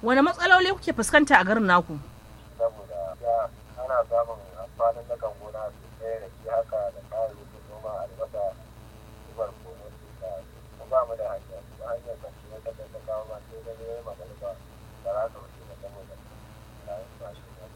wani matsaloli kuke fuskanta a garin naku saboda ya ana samun amfanin na kan gona sosai da shi haka da kayayyakin noma albasa zubar kono da mu ba mu da hanya ba hanyar kan shi wata da ta kawo ma sai da ne magana ba ba za ka wuce da saboda na yi ba shi da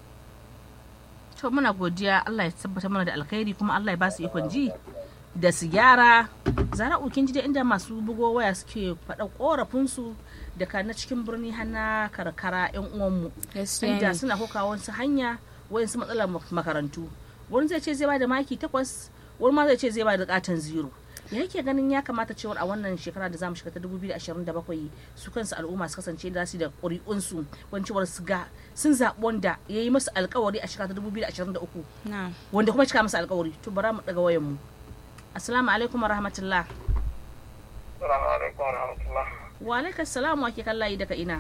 to muna godiya Allah ya tabbata mana da alkhairi kuma Allah ya ba su ikon ji da su gyara zara ukin ji da inda masu bugo waya suke faɗa korafinsu daga na cikin birni har na karkara yan uwanmu gaskiya inda ne suna koka wasu hanya wayansu matsalar mak- makarantu wani zai ce zai ba da maki takwas wani ma zai ce zai ba da katon zero ya yake ganin ya kamata cewar a wannan shekara da zamu shiga ta 2027 su kansu al'umma su kasance da su da ƙuri'unsu wani cewar su ga sun zaɓi wanda ya yi musu alkawari a shekara ta 2023 na wanda kuma cika masa alkawari to bara mu daga wayan mu assalamu alaikum wa rahmatullah Assalamu alaikum wa rahmatullah. wa alaikum salam wa ke kallayi daga ina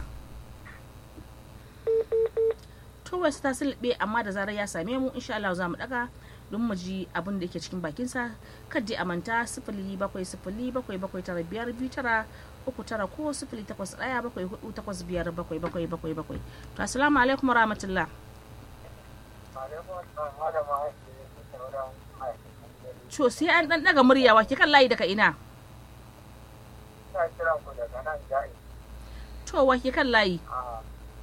to wasu ta sulbe amma da zarar ya same mu insha Allah za mu daga don mu ji abin da yake cikin bakinsa kadda a manta sifili bakwai sifili bakwai bakwai tara biyar biyu tara uku tara ko sifili takwas ɗaya bakwai hudu takwas biyar bakwai bakwai bakwai bakwai to assalamu alaikum wa rahmatullah Alaikum assalam malama ake da sauran ma'aikatan to sai an dan daga murya wa ke kan layi daga ina ina kiran ku daga nan ja'i to wa ke kan layi a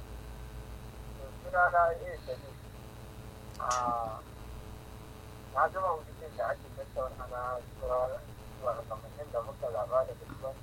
suna na iya sani a na zama mutum da ake tattauna na zuwa zuwa kamannin da muka zaba da dukkan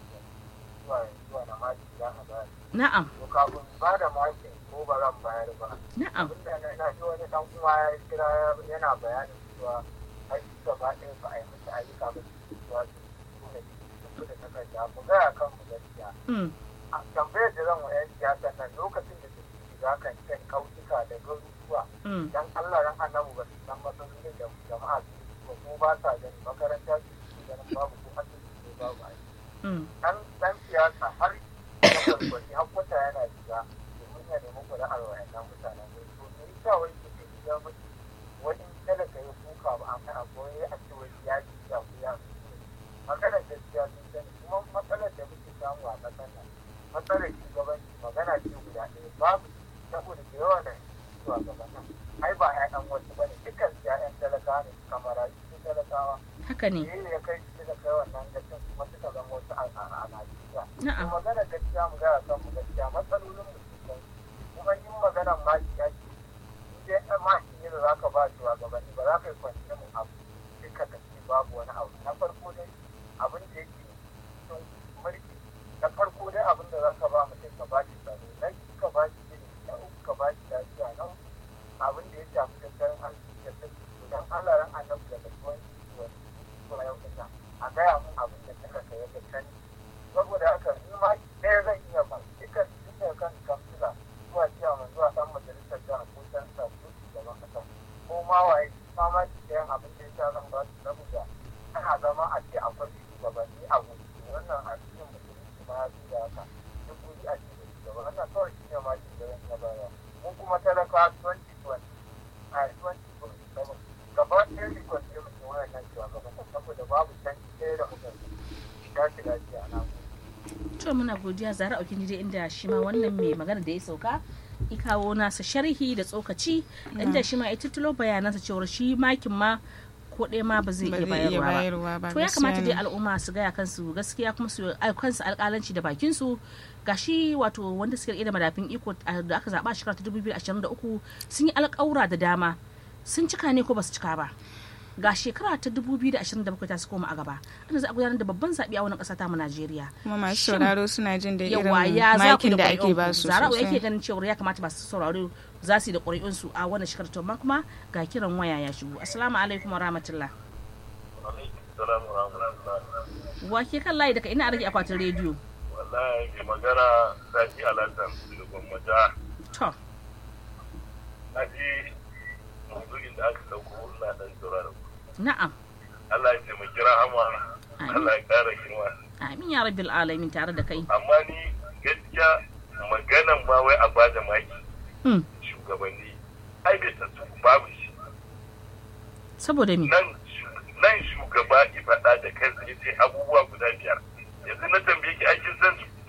zuwa zuwa na maki za a bayar na'am to kafin ba da makin ko ba zan bayar ba na'am abinda na na ji wani dan uwa ya kira yana bayanin cewa ai gaba ɗaya ba a yi musu ayyuka ba su zuwa su ne su da takarda ku gaya kan mu gaskiya mm. a tambayar da zan wa 'yan siyasa nan lokacin da suke shiga kan kan kautuka da garuruwa Mm. dan Allah ran annabu ba su san matsalolin da jama'a su ko ko ba sa gani makaranta su ke ganin babu ko asibiti ne babu aiki Mm. dan dan siyasa har da kwalkwali har kwata yana shiga domin ya nemi kuri'ar wayannan mutanen ne to me yasa wai ke ce ya mutu wani talaka ya kuka ba a kan abu ya a ce wai ya ji ya ku ya maganar gaskiya sun sani kuma matsalar da muke samu a ƙasar nan matsalar shugabanci magana ce guda ɗaya babu saboda da yawa da zuwa gaban nan ai ba 'ya'yan wasu bane dukkan su 'ya'yan talakawa ne kamar su talakawa haka ne ne ya kai su da kai wannan gaskin kuma suka zama wasu a a Najeriya. Na'am. Kuma magana gaskiya mu gaya kan mu gaskiya matsalolin mu sun kuma yin maganan ma shi ya ce in dai ɗan ma shi ne da za ka ba shi wa gabanni ba za ka yi kwanci mun abu sai ka tafi babu wani abu na farko dai abin da yake cikin mulki na farko dai abin da za ka ba mutum ka ba shi tsaro na biyu ka ba shi ilimi na uku ka ba shi lafiya na uku abin da ya shafi tattalin arziki da sassi to dan Allah ran annabi da kasuwanci wani kuma yau ɗin nan a gaya mun abin da suka kai ya sani saboda haka ni ma ɗaya zan iya ba dukkan tun daga kan kamfila zuwa ciyaman zuwa ɗan majalisar jihar ko ɗan sa ko shugaban ƙasa ko ma waye ma ma ci ɗayan abin da ya sa zan ba su saboda ana zama a ce akwai shugabanni a gudu wannan a cikin musulunci ma ya fi da haka duk wuri a cikin shugaba wannan kawai shi ne ma shi da zan iya bayarwa mun kuma talaka 2020 a 2027 gaba ɗaya rikon ne mutum wannan shugaban saboda babu canji ɗaya da muka shiga shiga shi a nan to muna godiya zara aukin dai inda shi ma wannan mai magana da ya sauka i kawo nasa sharhi da tsokaci inda shi ma ya tuttulo bayanansa cewar shi makin ma ko ɗaya ma ba zai ba iya zai iya bayarwa ba bayarwa ba to ya kamata gaskiya dai ne. al'umma su gaya kansu gaskiya kuma su ai kansu alƙalanci da bakin su gashi wato wanda suke da madafin iko a- da aka zaba shekara ta 2023 sun yi alƙawura da dama sun cika ne ko ba su cika ba ga shekara ta 2027 ta su koma a gaba ana za a gudanar da babban zaɓe a wannan ƙasa ta mu Najeriya kuma masu Shin- sauraro suna jin da yawa irin ya za ku makin da da ake ba ƙuri'unku su zara'u yake sosai ganin cewa ya kamata masu sauraro za su yi da ƙuri'unsu a wannan shekarar to amma kuma ga kiran waya ya shigo assalamu alaikum wa rahmatullah Assalamu alaikum. wa ke kan layi daga ina a rage akwatin rediyo Wallahi mai magana Sani Alhassan daga Gwamnati. to Na ji maudu'in da aka dauko ina dan sauraron ku. na'am Allah ya taimaki rahama. Allah ya kara girma. amin ya rabbil alamin tare da kai Amma ni gaskiya maganan ma wai a bada maki Hmm, shugabanni. Ai bai tattu babu shi. saboda me Nan nan shugaba ki faɗa da kansa ya ce abubuwa guda biyar. Yanzu na tambaye ki aikin san su